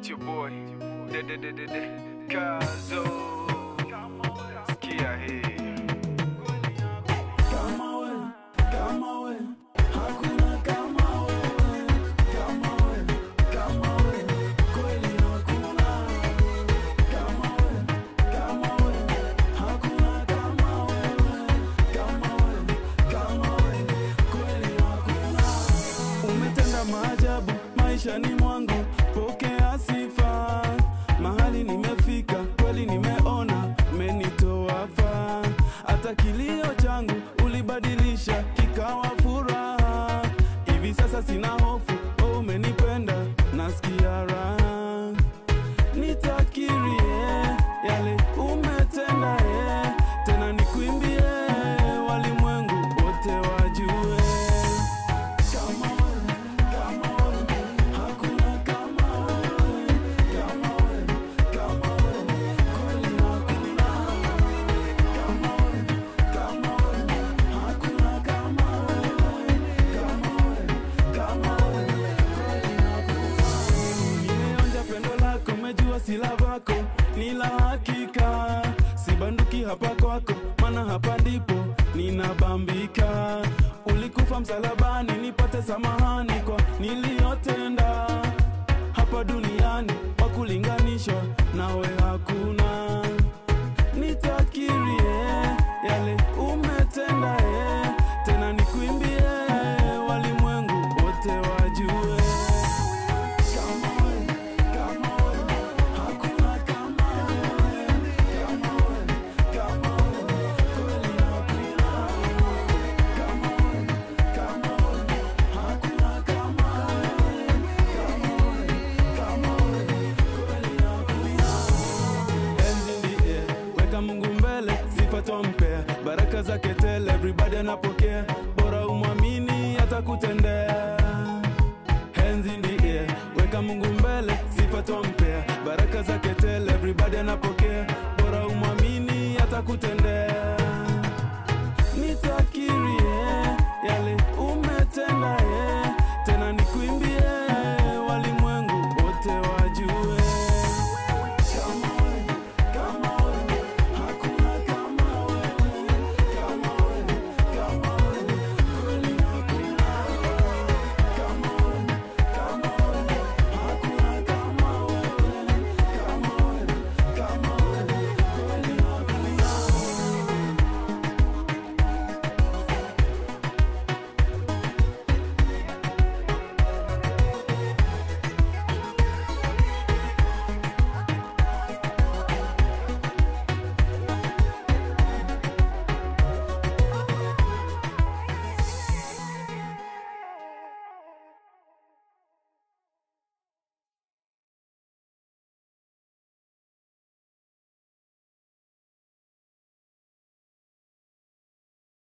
It's your boy, de de de de de Kazo. Sikia hii. Kama we, kama we, hakuna kama wewe. Kama we, kama we, kweli hakuna. Kama we, kama we, hakuna kama wewe. Kama we, kama we, kweli hakuna. Umetenda maajabu maishani mwangu, pokea sifa. Mahali nimefika kweli, nimeona umenitoa faa. Hata kilio changu ulibadilisha kikawa furaha. Hivi sasa sina hofu, oh, umenipenda, nasikia raha. Nitakirie yale umetenda, eh, tena nikuimbie, walimwengu wote wajue kama wewe, kama wewe, hakuna kama wewe. Kama wewe, kama wewe, kweli hakuna. Kama wewe, kama wewe, hakuna kama wewe. Kama wewe, kama wewe, kweli hakuna. Nimeonja pendo lako, umejua sila vako ni la hakika, sibanduki hapa kwako, maana hapa ndipo ninabambika. Ulikufa msalabani nipate samahani kwa niliyotenda hapa duniani, wa kulinganishwa nawe hakuna. Nitakirie yale umetenda, eh, tena nikuimbie, walimwengu wote wajue kama wewe, kama wewe, hakuna kama wewe. Kama wewe, kama wewe, kweli hakuna. Kama wewe, kama wewe, hakuna kama wewe. Kama wewe, kama wewe, kweli hakuna. Hands in the air, weka Mungu mbele, sifa twampea, baraka zake tele, everybody anapokea, bora umwamini atakutendea. Hands in the air, weka Mungu mbele, sifa twampea, baraka zake tele, everybody anapokea, bora umwamini atakutendea. Nitakirie yale umetenda, eh, tena nikuimbie,